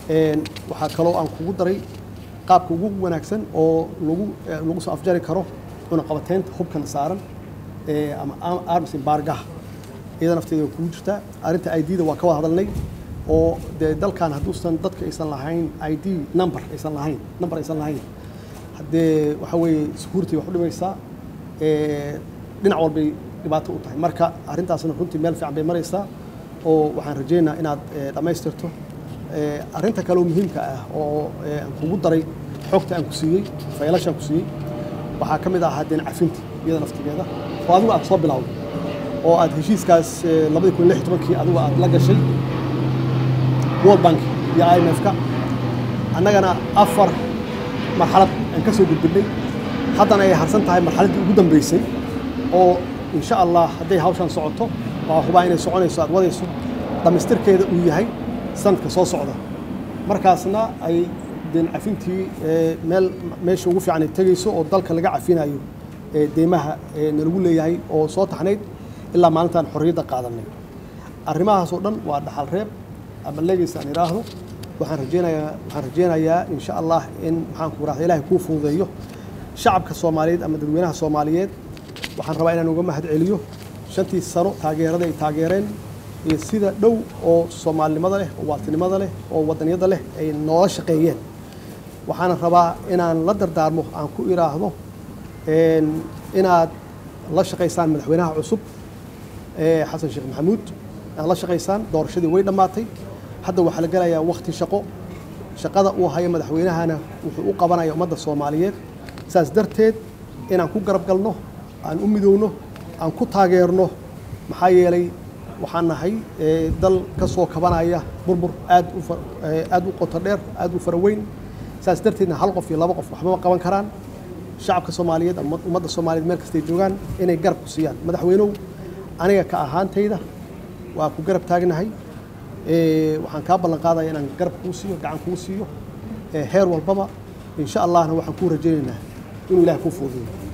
waxaa kaloo aan kugu daray qaabka ugu wanaagsan oo lagu lagu soo afjari karo cunaqabateynta hubkan saaran ama arms embargaha iyada nafteeda waa kugu jirtaa arrinta ID-da waa ka wada hadalnay oo dee dalkan hadduusan dadka aysan lahayn ID number aysan lahayn number aysan lahayn haddee waxa weeye security wax u dhimaysaa dhinac walbay dhibaato u tahay marka arrintaasna runtii meel fiican bay maraysaa oo waxaan rajaynayaa inaad dhammaystirto arrinta kale oo muhiimka ah oo aan kugu daray xogta aan ku siiyey faylashaan ku siiyey waxaa ka mid ahaa deen cafinta iyada naftigeeda oo adigu aad soo bilowday oo aad heshiiskaas labadii kun lix tobankii adigu aad la gashay world bank iyo i m f-ka annagana afar marxalad aan ka soo gudbinay haddana ay harsan tahay marxaladdii ugu dambeysay oo insha allah hadday hawshan socoto waa hubaa inay soconayso aad wadayso dhammaystirkeeda uu yahay sanadka soo socda markaasna ay deen cafintii meel meesha ugu fiican ay tegayso oo dalka laga cafinayo deymaha nalagu leeyahay oo soo taxnayd ilaa maalintaan xorriyadda qaadanay arrimahaas oo dhan waa dhaxal reeb ama legacy aan idhaahdo waxaan rajeynayaa waxaan rajeynayaa insha allah in maxaan ku rahda ilaahay kuu fududeeyo shacabka soomaaliyeed ama dadweynaha soomaaliyeed waxaan rabaa inaan uga mahad celiyo shantii sano taageerada ay taageereen iyo sida dhow oo soomaalinimada leh oo waatinimada leh oo wadaniyada leh ay noola shaqeeyeen waxaana rabaa inaan la dardaarmo aan ku idhaahdo inaad la shaqaysaan madaxweynaha cusub xasan sheekh maxamuud aad la shaqaysaan doorashadii way dhammaatay hadda waxaa la gelayaa wakti shaqo shaqada uu hayo madaxweynahana wuxuu u qabanaya ummadda soomaaliyeed saas darteed inaan ku garab galno aan u midowno aan ku taageerno maxaa yeelay waxaan nahay dal ka soo kabanaya burbur aad u aad u qoto dheer aad u fara weyn saas darteedna hal qof iyo laba qof waxba ma qaban karaan shacabka soomaaliyeed ama ummadda soomaaliyeed meel kastay joogaan inay garab ku siiyaan madaxweynow aniga ka ahaantayda waa ku garab taagnahay waxaan kaa ballan qaadaya inaan garab kuu siiyo gacan kuu siiyo heer walbaba insha allahna waxaan kuu rajaynaynaa inuu ilaah kuu fuudiyo